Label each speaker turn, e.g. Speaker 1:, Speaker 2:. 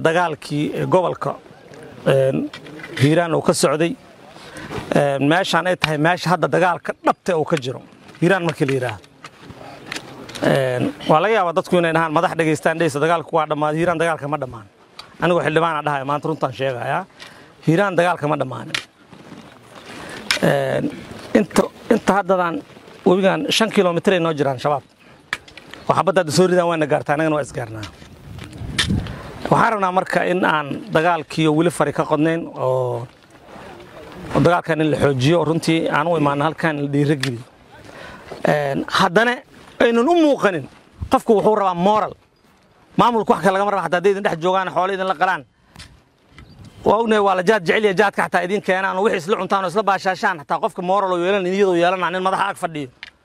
Speaker 1: dagaalkii gobolka hiiraan uu ka socday meeshaan ay tahay meesha hadda dagaalka dhabta uu ka jiro hiiraan markii la yidhaahdo waa laga yaabaa dadku inay dhahaan madax dhegaystaan dheysa dagaalku waa dhammaaday hiiraan dagaalka ma dhammaan anigoo xildhibaana dhahaya maanta runtaan sheegayaa hiiraan dagaalka ma dhammaanin inta haddadaan webigan shan kilomitr ay noo jiraan shabaab oo xabadda hadda soo ridaan waana gaartaa annagana waa isgaarnaa waxaan rabnaa marka in aan dagaalkiiyo weli fari ka qodnayn oo dagaalkan in la xoojiyo oo runtii aan u imaano halkan la dhiirageliyo haddana aynan u muuqanin qofku wuxuu rabaa moral maamulku wax kale lagama raba hataa hadday idin dhex joogaan xoolo idin la qalaan waa ognahay waa la jaad jecel yahay jaadka xataa idin keenaan oo wixii isla cuntaan oo isla baashaashaan xataa qofka moral oo yeelan iyadoo yeelanaa nin madaxa ag fadhiyo